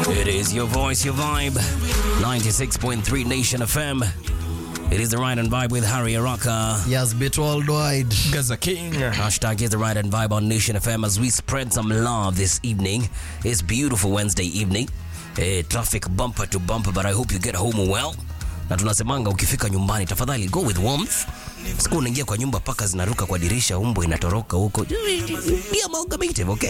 It is your voice, your vibe. 96.3 Nation FM. It is the Ride and Vibe with Harry Araka. Yes, bit worldwide. Gaza King. Hashtag is the Ride and Vibe on Nation FM as we spread some love this evening. It's beautiful Wednesday evening. Eh, traffic bumper to bumper, but I hope you get home well. Na tunasemanga ukifika nyumbani tafadhali go with warmth. Siku unaingia kwa nyumba paka zinaruka kwa dirisha, umbo inatoroka huko. Be amalgamative, okay?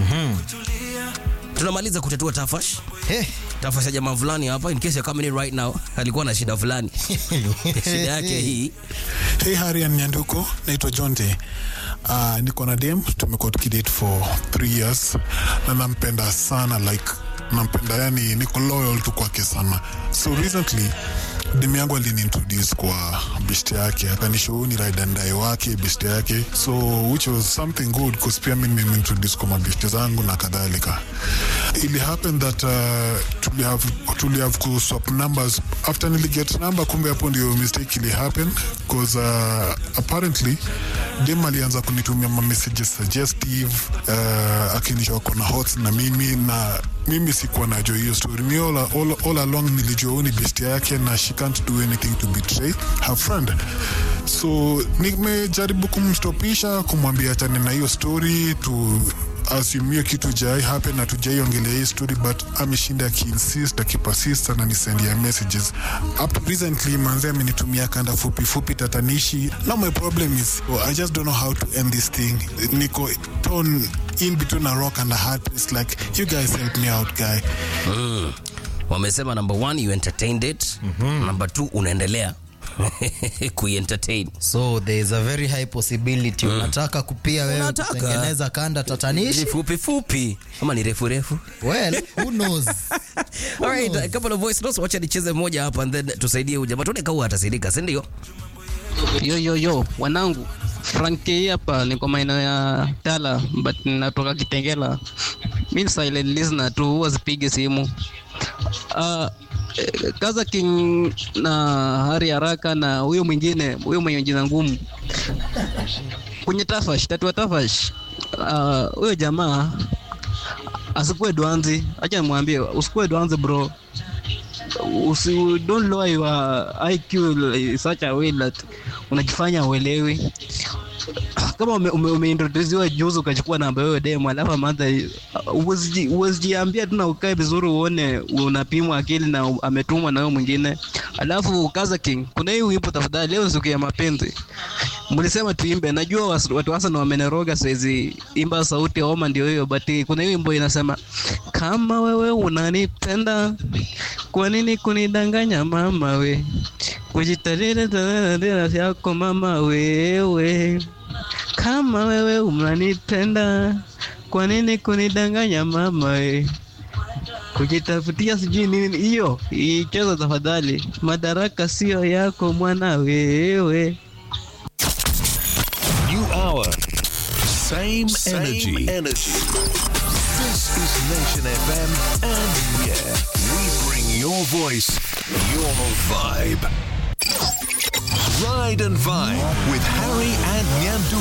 Tunamaliza kutatua tafash. Hey. Tafash ya jamaa fulani hapa in case you're coming in right now alikuwa na shida fulani. shida yake hii Hey Harry and Nyanduko, naitwa Jonte. Uh, niko na dem, tumekuwa tukidate for three years na nampenda sana like nampenda yani, niko loyal tu kwake sana. So recently dem yangu aliniintroduce kwa best yake, akanishow ni ride and die wake best yake, so which was something good cause pia mimi nimeintroduce kwa mabest zangu na kadhalika. Ili happen that uh, tuli have tuli have ku swap numbers after nili get number, kumbe hapo ndio mistake ili happen cause uh, apparently dem alianza kunitumia ma messages suggestive uh, akinisha wako na hots na mimi na mimi sikuwa najua hiyo story mi all, all, all along nilijua huyu ni best yake na she can't do anything to betray her friend so nimejaribu kumstopisha kumwambia achane na hiyo story tu assume hiyo kitu jai happen na tujaiongelea hii story but ameshinda akiinsist akipersist ananisendia messages up recently manze amenitumia kanda fupi fupi tatanishi now my problem is oh, i just don't know how to end this thing niko torn in between a rock and a hard place like you guys help me out guy wamesema number one you entertained it number two unaendelea kuientertain So there is a very high possibility unataka kupia wewe Unataka? kutengeneza kanda tatanishi. ni fupi fupi ama ni refu refu Well, who knows? Alright, a couple of voice notes wacha nicheze moja hapa and then tusaidie huyu jamaa tuone kama atasaidika si ndio Yo, yo, yo, wanangu Franki hii hapa niko maeneo ya Tala but natoka Kitengela. Mi ni silent listener tu, huwa sipige simu. Uh, Kaza King na Hari Haraka na huyo mwingine, huyo mwenye jina ngumu kwenye Tafash, tatua Tafash, ah, huyo jamaa asikuwe dwanzi. Acha nimwambie usikuwe dwanzi bro usi don't lower your IQ in such a way that unajifanya uelewi kama ume, ume, umeintroduziwa juzi ukachukua namba hiyo demo alafu amanza uwezijiambia tu na ukae vizuri uone unapimwa akili na u- ametumwa na huyo mwingine alafu kaza king kuna hii wimbo tafadhali leo ni siku ya mapenzi mlisema tuimbe najua was- watu hasa na wameneroga siwezi imba sauti ya oma ndio hiyo but kuna hii wimbo inasema kama wewe unanipenda kwa nini kunidanganya mama we kujitarira tarira yako mama wewe kama wewe unanipenda kwa nini kunidanganya mama we kujitafutia sijui nini hiyo icheza tafadhali madaraka sio yako mwana wewe New hour. Same, energy. energy. This is Nation FM, and yeah, we bring your voice, your vibe. Ride and Vibe with Harry and Nyandu.